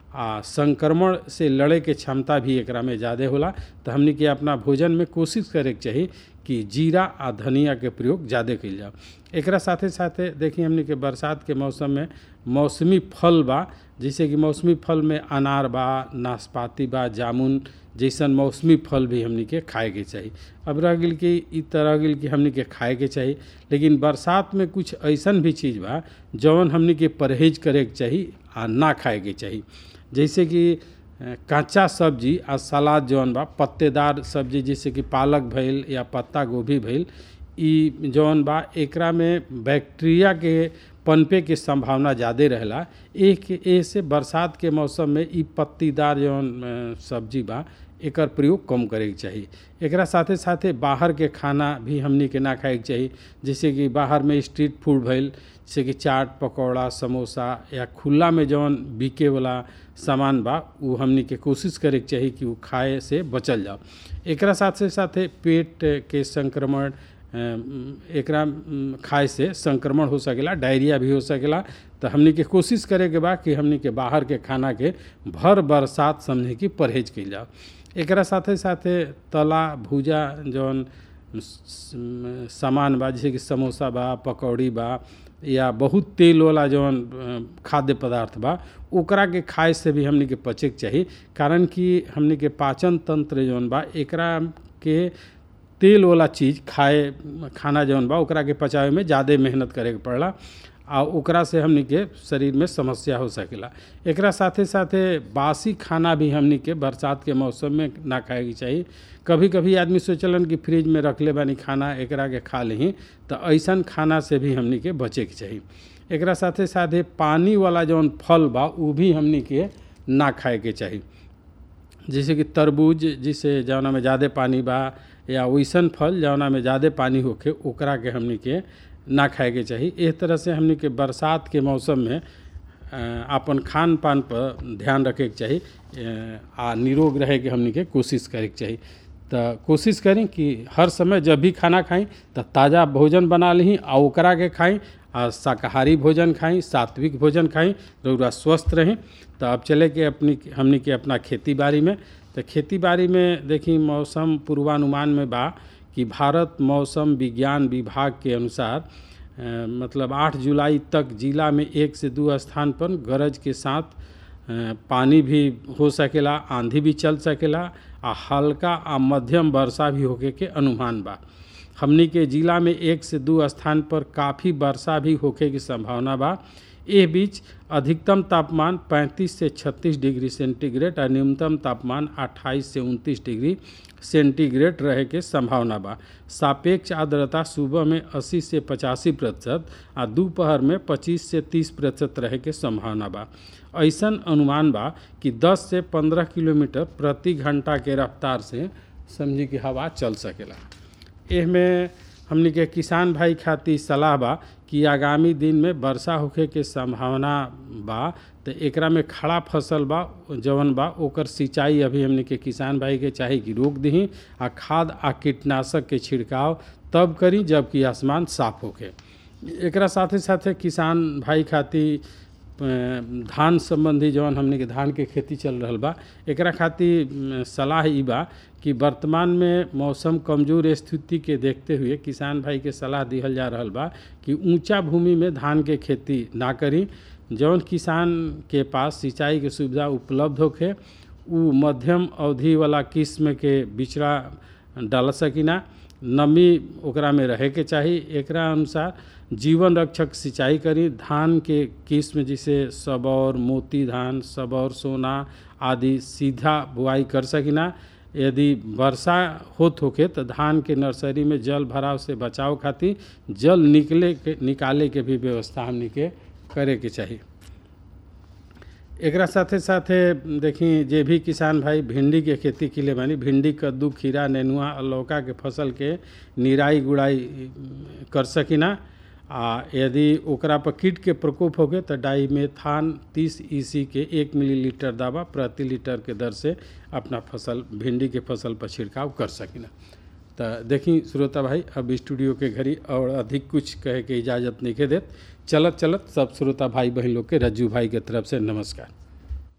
आ संक्रमण से लड़े के क्षमता भी एकरा में ज़्यादा होला तो हमनी के अपना भोजन में कोशिश करे के चाही कि जीरा आ धनिया के प्रयोग ज़्यादा कइल जाओ एकरा साथे साथे देखिए हमनी के बरसात के मौसम में मौसमी फल बा जैसे कि मौसमी फल में अनार बा नाशपाती बा जामुन जैसन मौसमी फल भी हमनी के खाए के चाही अब रह गेल कि इ तरह गेल कि हमनी के खाए के चाही लेकिन बरसात में कुछ ऐसन भी चीज़ बा जौन हमनी के परहेज करे के चाही आ ना खाए के चाही जैसे कि कच्चा सब्जी आ सलाद जौन बा पत्तेदार सब्जी जैसे कि पालक भइल या पत्ता गोभी भइल इ जौन बा एकरा में बैक्टीरिया के पनपे के संभावना ज़्यादा रहेला एक ऐसे बरसात के मौसम में इ पत्तीदार जौन सब्जी बा एकर प्रयोग कम करे के चाही एकरा साथे साथे बाहर के खाना भी हमनी के ना खाए के चाही जैसे कि बाहर में स्ट्रीट फूड भइल जैसे कि चाट पकौड़ा समोसा या खुला में जौन बिके वाला सामान बा उ हमनी के कोशिश करे के चाही कि उ खाए से बचल जाओ एकरा साथे साथे पेट के संक्रमण एकरा खाए से संक्रमण हो सकेला डायरिया भी हो सकेला तो हमनी के कोशिश करे के बा कि हमनी के बाहर के खाना के भर बरसात समझे कि परहेज कइल जाओ एकरा साथे साथे तला भूजा जौन सामान बा जैसे कि समोसा बा पकौड़ी बा या बहुत तेल वाला जौन खाद्य पदार्थ बा ओकरा के खाए से भी हमनी के बचे के चाही कारण कि हमनी के पाचन तंत्र जौन बा एकरा के तेल वाला चीज़ खाए खाना जौन बा ओकरा के पचावे में ज़्यादा मेहनत करे के पड़ला आ ओकरा से हमनी के शरीर में समस्या हो सकेला एकरा साथे साथे बासी खाना भी हमनी के बरसात के मौसम में ना खाए के चाही कभी कभी आदमी सोचलन कि फ्रिज में रख ले बानी खाना एकरा के खा लेही तो ऐसन खाना से भी हमनी के बचे के चाही एकरा साथे साथे पानी वाला जौन फल बा उ भी हमनी के ना खाए के चाही जैसे कि तरबूज जिसे जौना में ज़्यादा पानी बा या वैसन फल जौना में ज़्यादा पानी होके ओकरा के हमनी के ना खाए के चाही इस तरह से हमनी के बरसात के मौसम में अपन खान पान पर ध्यान रखे के चाही आ निरोग रहे के हमनी के कोशिश करे के चाही तो कोशिश करी कि हर समय जब भी खाना खाई तो ताज़ा भोजन बना ली आ ओकरा के खाई आ शाकाहारी भोजन खाई सात्विक भोजन खाई रौरा स्वस्थ रहें तो अब चले के अपनी हमनी के अपना खेती बाड़ी में तो खेती बाड़ी में देखी मौसम पूर्वानुमान में बा कि भारत मौसम विज्ञान विभाग के अनुसार आ, मतलब 8 जुलाई तक जिला में एक से दो स्थान पर गरज के साथ आ, पानी भी हो सकेला आंधी भी चल सकेला आ हल्का आ मध्यम वर्षा भी होके के अनुमान बा हमनी के जिला में एक से दो स्थान पर काफ़ी वर्षा भी होके की संभावना बा एह बीच अधिकतम तापमान 35 से 36 डिग्री सेंटीग्रेड और न्यूनतम तापमान 28 से 29 डिग्री सेंटीग्रेड रहे के संभावना बा सापेक्ष आर्द्रता सुबह में 80 से पचासी प्रतिशत आ दोपहर में 25 से 30 प्रतिशत रहे के संभावना बा ऐसन अनुमान बा कि 10 से 15 किलोमीटर प्रति घंटा के रफ्तार से समझी कि हवा चल सकेला एह में हमनी के किसान भाई खातिर सलाह बा कि आगामी दिन में वर्षा होखे के संभावना बा तो एकरा में खड़ा फसल बा जवन बा ओकर सिंचाई अभी हमनी के किसान भाई के चाही कि रोक दही आ खाद आ कीटनाशक के छिड़काव तब करी जबकि आसमान साफ होखे एकरा साथे साथे किसान भाई खातिर धान संबंधी जवन हमनी के धान के खेती चल रहल बा एकरा खातिर सलाह ई बा कि वर्तमान में मौसम कमजोर स्थिति के देखते हुए किसान भाई के सलाह दिहल जा रहल बा कि ऊंचा भूमि में धान के खेती ना करी जौन किसान के पास सिंचाई के सुविधा उपलब्ध होखे उ मध्यम अवधि वाला किस्म के बिचड़ा डाल सकिना नमी ओकरा में रहे के चाही एकरा अनुसार जीवन रक्षक सिंचाई करी धान के किस्म जैसे सबौर मोती धान सबौर सोना आदि सीधा बुआई कर सकिना यदि वर्षा होत होके तो धान के नर्सरी में जल भराव से बचाव खातिर जल निकले के निकाले के भी व्यवस्था हमनी के करे के चाही एकरा साथे साथे देखी जे भी किसान भाई भिंडी के खेती के लिए बानी भिंडी कद्दू खीरा नेनुआ और लौका के फसल के निराई गुड़ाई कर सकिना आ यदि ओकरा पर कीट के प्रकोप होगे तो डाईमेथान 30 ईसी के एक मिलीलीटर दवा प्रति लीटर के दर से अपना फसल भिंडी के फसल पर छिड़काव कर सकिना तो देखी श्रोता भाई अब स्टूडियो के घड़ी और अधिक कुछ कहे के इजाज़त नहीं के देत चलत चलत सब श्रोता भाई बहन लोग के रज्जू भाई के तरफ से नमस्कार